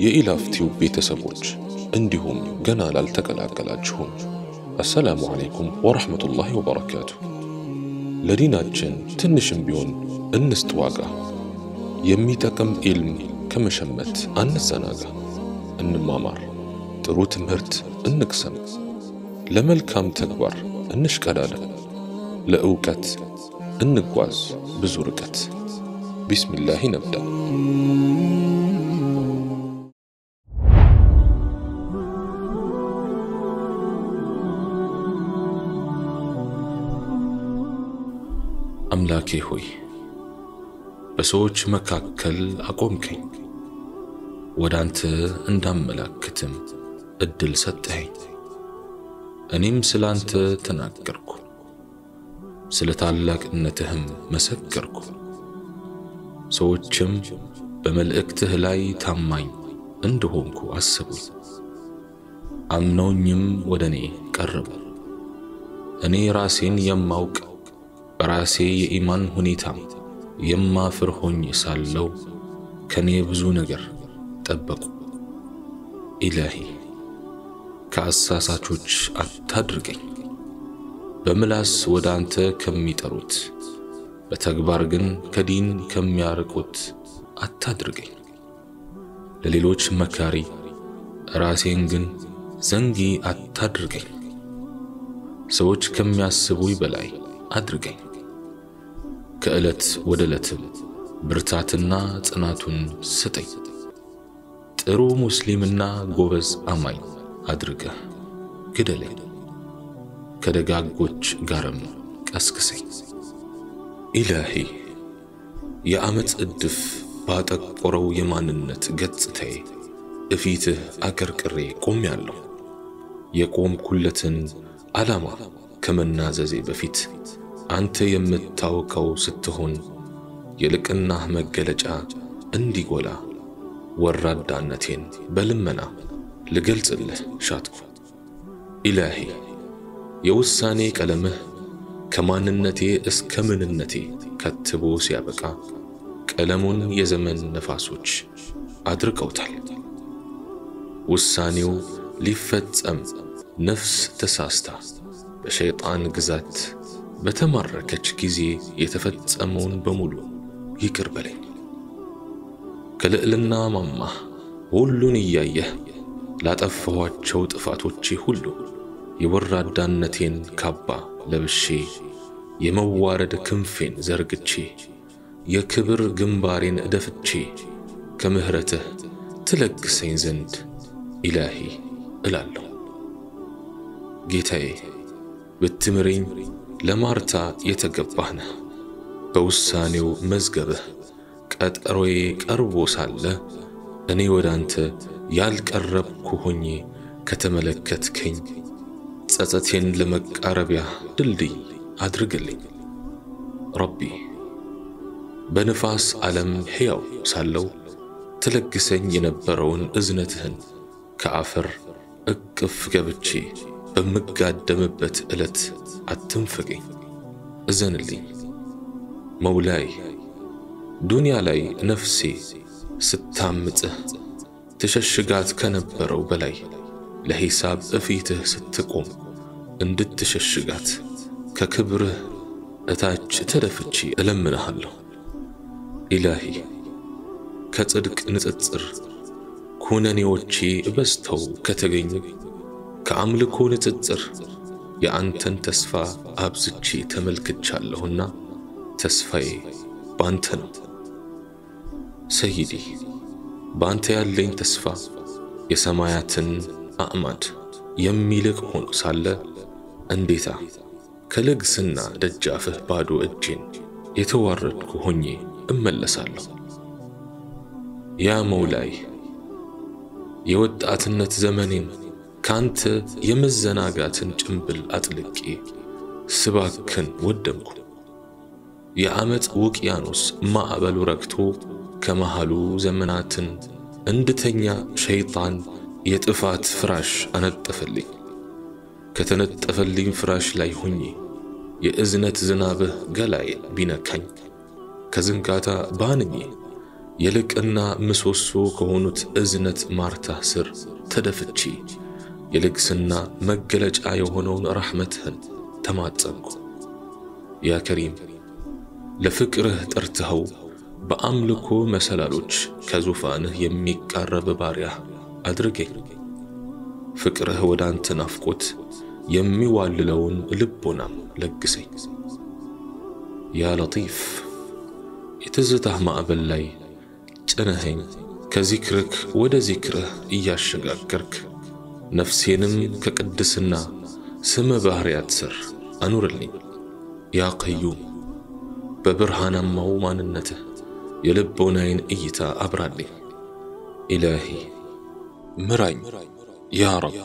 የኢላፍቲው ቤተሰቦች እንዲሁም ገና ላልተቀላቀላችሁም አሰላሙ ዓለይኩም ወረሕመቱላሂ ወበረካቱ። ለዲናችን ትንሽም ቢሆን እንስጥ ዋጋ። የሚጠቅም ኢልም ከመሸመት አንዘናጋ። እንማማር፣ ጥሩ ትምህርት እንቅሰም፣ ለመልካም ተግባር እንሽቀዳደም፣ ለእውቀት እንጓዝ ብዙ ርቀት። ቢስሚላህ ነብዳ። አምላኬ ሆይ በሰዎች መካከል አቆምከኝ፣ ወደ አንተ እንዳመላክትም እድል ሰጠኸኝ። እኔም ስለ አንተ ተናገርኩ፣ ስለ ታላቅነትህም መሰከርኩ። ሰዎችም በመልእክትህ ላይ ታማኝ እንደሆንኩ አስቡኝ፣ አምነውኝም ወደ እኔ ቀረቡ። እኔ ራሴን የማውቅ በራሴ የኢማን ሁኔታ የማፍር ሆኜ ሳለው ከኔ ብዙ ነገር ጠበቁ። ኢላሂ ከአሳሳቾች አታድርገኝ። በምላስ ወደ አንተ ከሚጠሩት በተግባር ግን ከዲን ከሚያርቁት አታድርገኝ። ለሌሎች መካሪ ራሴን ግን ዘንጊ አታድርገኝ። ሰዎች ከሚያስቡኝ በላይ አድርገኝ። ከዕለት ወደ ዕለትም ብርታትና ጽናቱን ስጠኝ። ጥሩ ሙስሊምና ጎበዝ አማኝ አድርገህ ግደለኝ። ከደጋጎች ጋርም ቀስቅሰኝ። ኢላሂ የዓመፅ እድፍ ባጠቆረው የማንነት ገጽታዬ እፊትህ አቀርቅሬ ቆሜያለሁ። የቆምኩለትን ዓላማ ከመናዘዜ በፊት አንተ የምታውቀው ስትሆን የልቅናህ መገለጫ እንዲጎላ ወራዳነቴን በልመና ልገልጽልህ ሻትኩ። ኢላሂ የውሳኔ ቀለምህ ከማንነቴ እስከ ምንነቴ ከትቦ ሲያበቃ ቀለሙን የዘመን ነፋሶች አድርቀውታል። ውሳኔው ሊፈጸም ነፍስ ተሳስታ በሸይጣን ግዛት በተማረከች ጊዜ የተፈጸመውን በሙሉ ይቅር በለኝ። ከልዕልና ማማህ ሁሉን እያየህ ላጠፋኋቸው ጥፋቶቼ ሁሉ የወራዳነቴን ካባ ለብሼ የመዋረድ ክንፌን ዘርግቼ የክብር ግንባሬን እደፍቼ ከምሕረትህ ትለግሰኝ ዘንድ ኢላሂ እላለሁ። ጌታዬ ብትምረኝ ለማርታ የተገባህ ነህ። በውሳኔው መዝገብህ ቀጠሮዬ ቀርቦ ሳለ እኔ ወደ አንተ ያልቀረብኩ ሆኜ ከተመለከትከኝ ጸጸቴን ለመቃረቢያ ድልድይ አድርግልኝ። ረቢ በንፋስ ዓለም ሕያው ሳለው ትለግሰኝ የነበረውን እዝነትህን ከአፈር እቅፍ ገብቼ በምጋደምበት ዕለት አትንፈገኝ፣ እዘንልኝ። መውላይ ዱንያ ላይ ነፍሴ ስታምጽህ ትሸሽጋት ከነበረው በላይ ለሂሳብ እፊትህ ስትቆም እንድትሸሽጋት ከክብርህ እታች ተደፍቼ እለምንሃለሁ። ኢላሂ ከጽድቅ ንጽጽር ኩነኔዎቼ በዝተው ከተገኙ ከአምልኮ ንጽጽር የአንተን ተስፋ አብዝቼ ተመልክቻለሁና ተስፋዬ ባንተ ነው። ሰይዲ ባንተ ያለኝ ተስፋ የሰማያትን አዕማድ የሚልቅ ሆኖ ሳለ እንዴታ ከልግስና ደጃፍህ ባዶ እጄን የተዋረድኩ ሆኜ እመለሳለሁ። ያ መውላይ የወጣትነት ዘመኔን ካንተ የመዘናጋትን ጭንብል አጥልቄ ስባክን ወደምኩ። የዓመፅ ውቅያኖስ ማዕበሉ ረግቶ ከመሃሉ ዘመናትን እንድተኛ ሸይጣን የጥፋት ፍራሽ አነጠፈልኝ። ከተነጠፈልኝ ፍራሽ ላይ ሆኜ የእዝነት ዝናብህ ገላዬን ቢነካኝ ከዝንጋታ ባንኜ የልቅና ምሰሶ ከሆኑት እዝነት ማርታህ ስር ተደፍቼ የልግስና መገለጫ የሆነውን ረሕመትህን ተማጸንኩ። ያ ከሪም ለፍቅርህ ጠርትኸው በአምልኮ መሰላሎች ከዙፋንህ የሚቃረብ ባሪያህ አድርገኝ። ፍቅርህ ወደ አንተ ናፍቆት የሚዋልለውን ልቦናም ለግሰኝ። ያ ለጢፍ የትዝታህ ማዕበል ላይ ጭነኸኝ ከዚክርክ ወደ ዚክርህ እያሸጋገርክ ነፍሴንም ከቅድስና ስመ ባሕርያት ስር አኑርልኝ። ያ ቀዩም በብርሃናማው ማንነትህ የልቦናዬን እይታ አብራልኝ። ኢላሂ ምራኝ ያ ረብ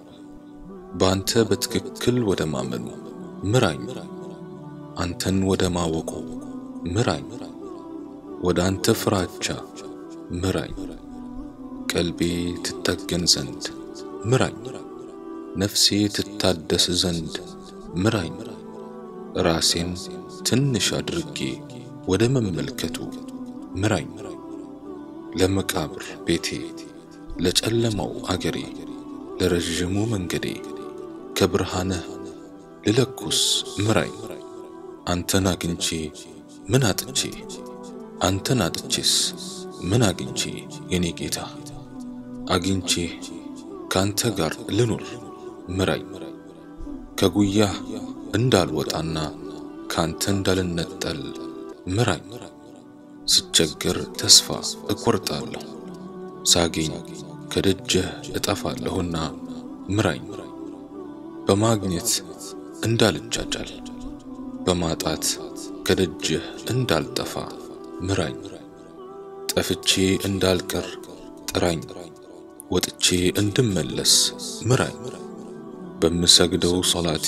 በአንተ በትክክል ወደ ማመኑ ምራኝ፣ አንተን ወደ ማወቁ ምራኝ፣ ወደ አንተ ፍራቻ ምራኝ፣ ቀልቤ ትጠገን ዘንድ ምራኝ፣ ነፍሴ ትታደስ ዘንድ ምራኝ፣ ራሴን ትንሽ አድርጌ ወደ መመልከቱ ምራኝ፣ ለመቃብር ቤቴ ለጨለማው አገሬ ለረዥሙ መንገዴ ከብርሃንህ ልለኩስ ምራኝ። አንተን አግኝቼ ምን አጥቼ አንተን አጥቼስ ምን አግኝቼ የኔ ጌታ አግኝቼ ካንተ ጋር ልኑር ምራኝ። ከጉያህ እንዳልወጣና ካንተ እንዳልነጠል ምራኝ። ስቸገር ተስፋ እቆርጣለሁ ሳገኝ ከደጅህ እጠፋለሁና ምራኝ። በማግኘት እንዳልጃጃል በማጣት ከደጅህ እንዳልጠፋ ምራኝ። ጠፍቼ እንዳልቀር ጥራኝ፣ ወጥቼ እንድመለስ ምራኝ። በምሰግደው ሶላቴ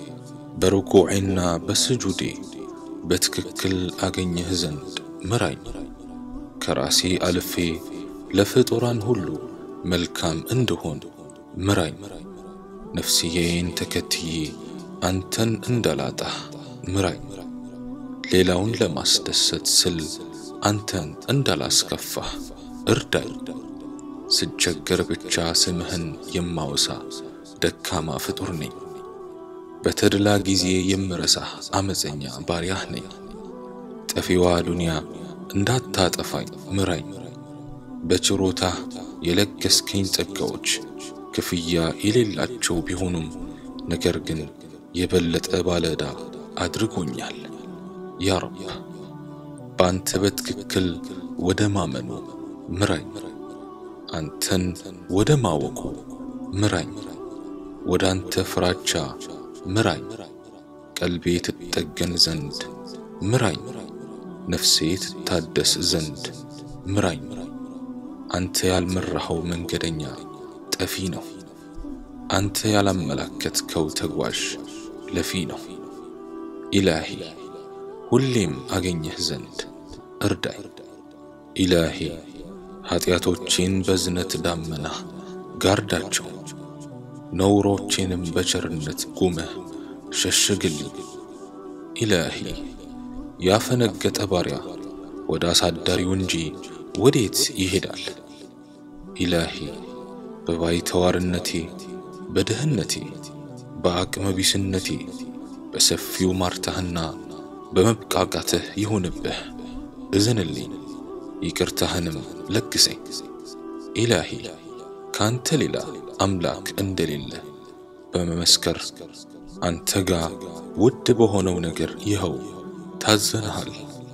በርኩዔና በስጁዴ በትክክል አገኘህ ዘንድ ምራኝ። ከራሴ አልፌ ለፍጡራን ሁሉ መልካም እንድሆን ምራኝ። ነፍስዬን ተከትዬ አንተን እንዳላጣህ ምራኝ። ሌላውን ለማስደሰት ስል አንተን እንዳላስከፋህ እርዳኝ። ስቸገር ብቻ ስምህን የማወሳ ደካማ ፍጡር ነኝ። በተድላ ጊዜ የምረሳህ አመፀኛ ባሪያህ ነኝ። ጠፊዋ ዱንያ እንዳታጠፋኝ ምራኝ። በችሮታህ የለገስከኝ ጸጋዎች ክፍያ የሌላቸው ቢሆኑም ነገር ግን የበለጠ ባለዕዳ አድርጎኛል። ያ ረብ በአንተ በትክክል ወደ ማመኑ ምራኝ፣ አንተን ወደ ማወቁ ምራኝ፣ ወደ አንተ ፍራቻ ምራኝ፣ ቀልቤ ትጠገን ዘንድ ምራኝ፣ ነፍሴ ትታደስ ዘንድ ምራኝ። አንተ ያልመራኸው መንገደኛ ጠፊ ነው። አንተ ያላመላከትከው ተጓዥ ለፊ ነው። ኢላሂ ሁሌም አገኘህ ዘንድ እርዳኝ። ኢላሂ ኀጢአቶቼን በዝነት ዳመና ጋርዳቸው፣ ነውሮቼንም በቸርነት ጉመህ ሸሽግልኝ። ኢላሂ ያፈነገጠ ባሪያ ወደ አሳዳሪው እንጂ ወዴት ይሄዳል? ኢላሂ በባይተዋርነቴ በድህነቴ በአቅመ ቢስነቴ በሰፊው ማርታህና በመብቃቃትህ ይሁንብህ፣ እዘንልኝ፣ ይቅርታህንም ለግሰኝ። ኢላሂ ካንተ ሌላ አምላክ እንደሌለ በመመስከር አንተ ጋር ውድ በሆነው ነገር ይኸው ታዘንሃል።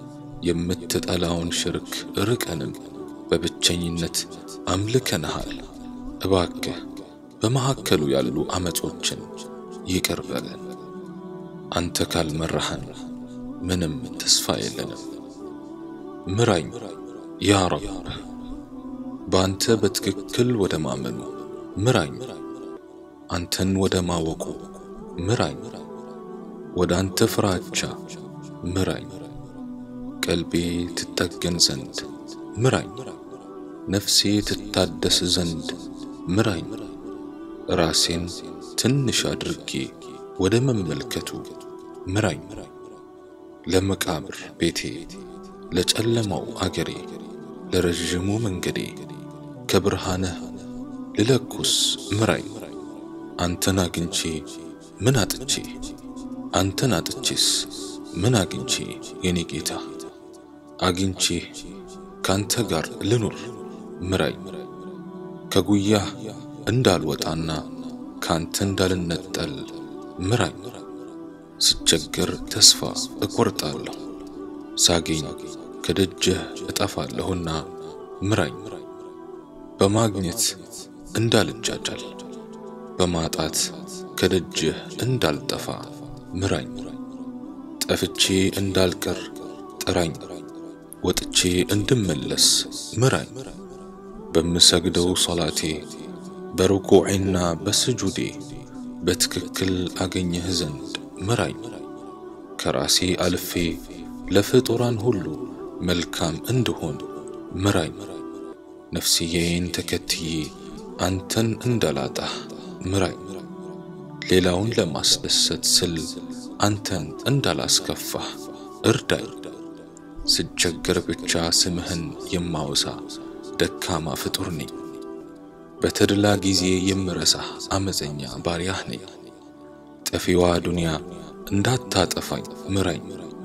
የምትጠላውን ሽርክ ርቀንም በብቸኝነት አምልከንሃል። እባክህ በመካከሉ ያሉ አመጾችን ይቅር በለን። አንተ ካልመራህን ምንም ተስፋ የለንም። ምራኝ ያ ረብ፣ በአንተ በትክክል ወደ ማመኑ ምራኝ፣ አንተን ወደ ማወቁ ምራኝ፣ ወደ አንተ ፍራቻ ምራኝ፣ ቀልቤ ትጠገን ዘንድ ምራኝ፣ ነፍሴ ትታደስ ዘንድ ምራኝ፣ ራሴን ትንሽ አድርጌ ወደ መመልከቱ ምራኝ፣ ለመቃብር ቤቴ ለጨለማው አገሬ ለረዥሙ መንገዴ ከብርሃንህ ልለኩስ ምራኝ። አንተን አግኝቼ ምን አጥቼ አንተን አጥቼስ ምን አግኝቼ የኔ ጌታ አግኝቼ ካንተ ጋር ልኑር ምራኝ። ከጉያህ እንዳልወጣና ካንተ እንዳልነጠል ምራኝ። ስቸገር ተስፋ እቆርጣለሁ፣ ሳገኝ ከደጅህ እጠፋለሁና ምራኝ። በማግኘት እንዳልጃጃል፣ በማጣት ከደጅህ እንዳልጠፋ ምራኝ። ጠፍቼ እንዳልቀር ጥራኝ፣ ወጥቼ እንድመለስ ምራኝ። በምሰግደው ሶላቴ በርኩዕና በስጁዴ በትክክል አገኘህ ዘንድ ምራኝ። ከራሴ አልፌ ለፍጡራን ሁሉ መልካም እንድሆን ምራኝ። ነፍስዬን ተከትዬ አንተን እንዳላጣህ ምራኝ። ሌላውን ለማስደሰት ስል አንተን እንዳላስከፋህ እርዳኝ። ስቸገር ብቻ ስምህን የማወሳ ደካማ ፍጡር ነኝ። በተድላ ጊዜ የምረሳህ አመፀኛ ባሪያህ ነኝ። ጠፊዋ ዱንያ እንዳታጠፋኝ ምራኝ።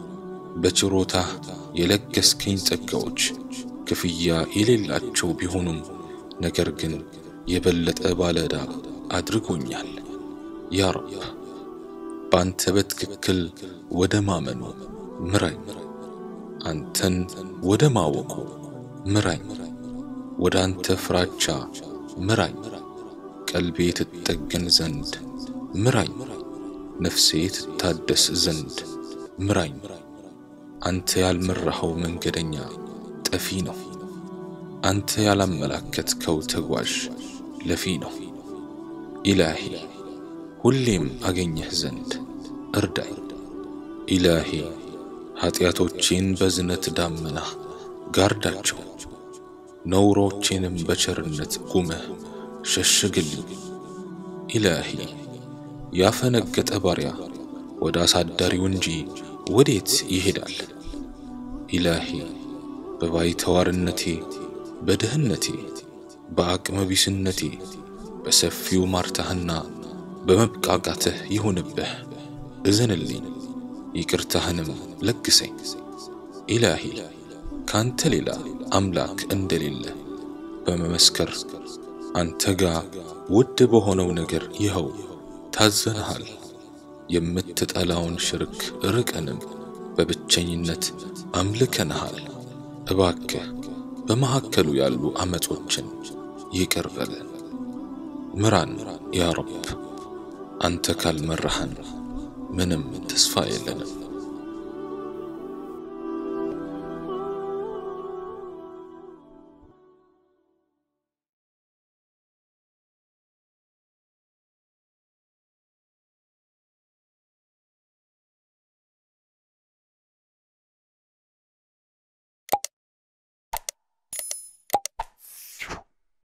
በችሮታህ የለገስከኝ ጸጋዎች ክፍያ የሌላቸው ቢሆኑም ነገር ግን የበለጠ ባለዕዳ አድርጎኛል። ያ ረብ በአንተ በትክክል ወደ ማመኑ ምራኝ። አንተን ወደ ማወቁ ምራኝ። ወደ አንተ ፍራቻ ምራኝ። ቀልቤ ትጠገን ዘንድ ምራኝ። ነፍሴ ትታደስ ዘንድ ምራኝ። አንተ ያልመራኸው መንገደኛ ጠፊ ነው። አንተ ያላመላከትከው ተጓዥ ለፊ ነው። ኢላሂ ሁሌም አገኘህ ዘንድ እርዳኝ። ኢላሂ ኃጢአቶቼን በዝነት ዳመና ጋርዳቸው፣ ነውሮቼንም በቸርነት ጉመህ ሸሽግልኝ። ኢላሂ ያፈነገጠ ባሪያ ወደ አሳዳሪው እንጂ ወዴት ይሄዳል? ኢላሂ በባይተዋርነቴ በድህነቴ በአቅመ ቢስነቴ በሰፊው ማርታህና በመብቃቃትህ ይሁንብህ፣ እዘንልኝ፣ ይቅርታህንም ለግሰኝ። ኢላሂ ካንተ ሌላ አምላክ እንደሌለ በመመስከር አንተ ጋ ውድ በሆነው ነገር ይኸው ታዘንሃል። የምትጠላውን ሽርክ ርቀንም በብቸኝነት አምልከንሃል። እባክህ በመካከሉ ያሉ አመጾችን ይቅር በለን። ምራን ያ ረብ፣ አንተ ካልመራህን ምንም ተስፋ የለንም።